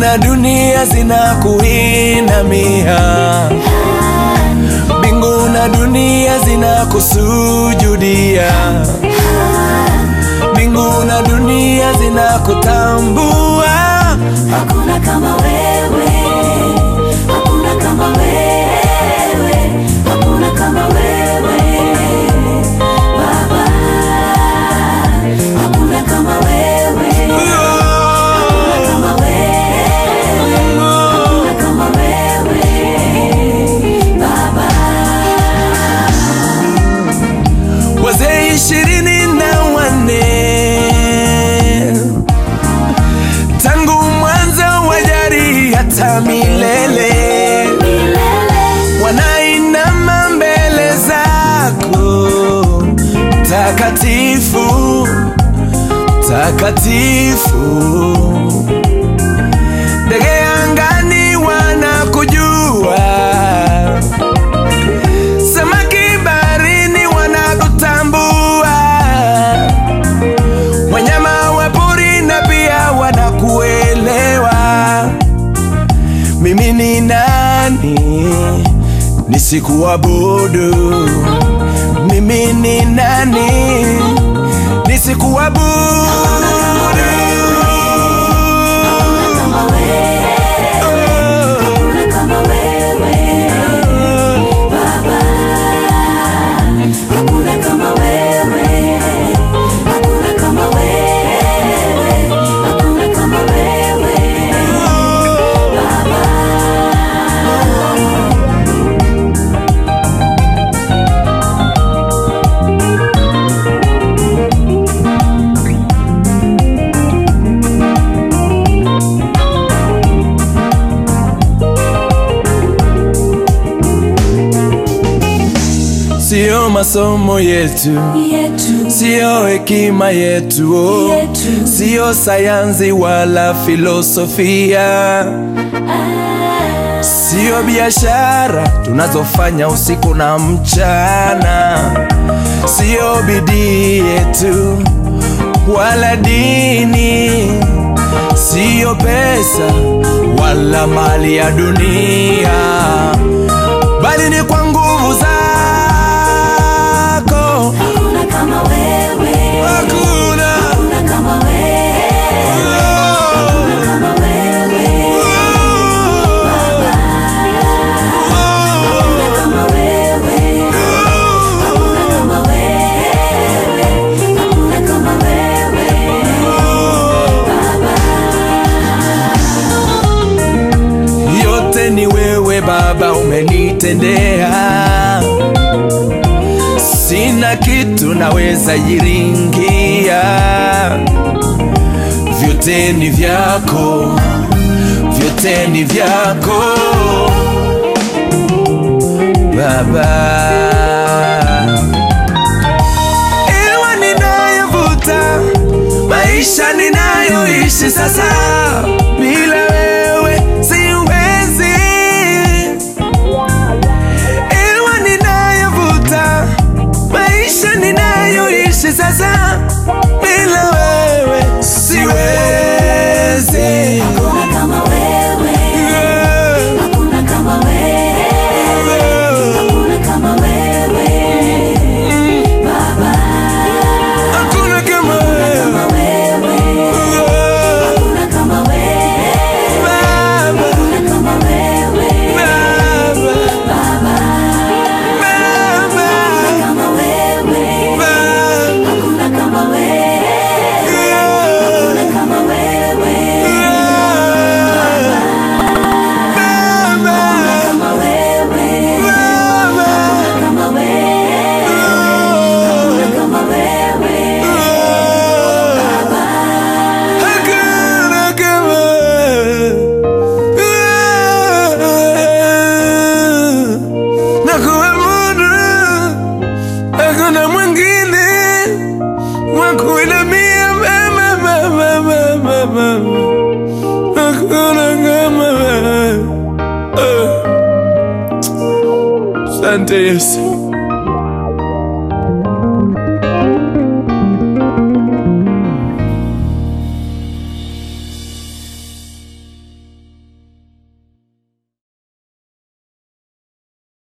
na dunia zinakuinamia, mbingu na dunia zinakusujudia, mbingu na dunia zinakutambua. Hakuna kama wewe, hakuna kama wewe, hakuna kama wewe Baba, hakuna kama wewe, kama wewe, hakuna kama wewe Baba. Wazee ishirini na wanne tangu mwanzo wa jadi hata milele wanainama mbele zako takatifu takatifu. Ndege angani wanakujua, samaki baharini wanakutambua, wanyama wa pori na pia wanakuelewa. Mimi ni nani nisikuabudu? Mimi ni nani nisikuabudu? Kama wewe, hakuna kama wewe Baba, hakuna kama wewe, hakuna kama wewe, hakuna kama wewe Baba. Sio masomo yetu, yetu sio hekima yetu, oh. Yetu. sio sayansi wala filosofia, sio biashara tunazofanya usiku na mchana, sio bidii yetu wala dini, sio pesa wala mali ya dunia, bali ni kwa nguvu zako. hakuna kama wewe, Hakuna hakuna kama wewe, hakuna kama wewe Baba, hakuna kama wewe, hakuna kama wewe, hakuna kama wewe Baba. yote ni wewe Baba umenitendea, sina kitu naweza jiringia, vyote ni vyako, vyote ni vyako Baba. Hewa ninayovuta, maisha ninayoishi sasa, bila wewe siwezi. Hewa ninayovuta, maisha ninayoishi sasa, bila wewe siwezi. Hakuna kama wewe, hakuna kama wewe, hakuna kama wewe Baba, Hakuna kama wewe, kama wewe, hakuna kama wewe, Baba, hakuna kama wewe Baba, Baba, Baba, kama wewe, Baba. hakuna kama wewe, hakuna kama wewe kama wewe, kama wewe, hakuna kama wewe Baba. Hakuna mwingine wa kuinamia mama, mama, mama, mama. Hakuna kama wewe. Ah. Asante Yesu.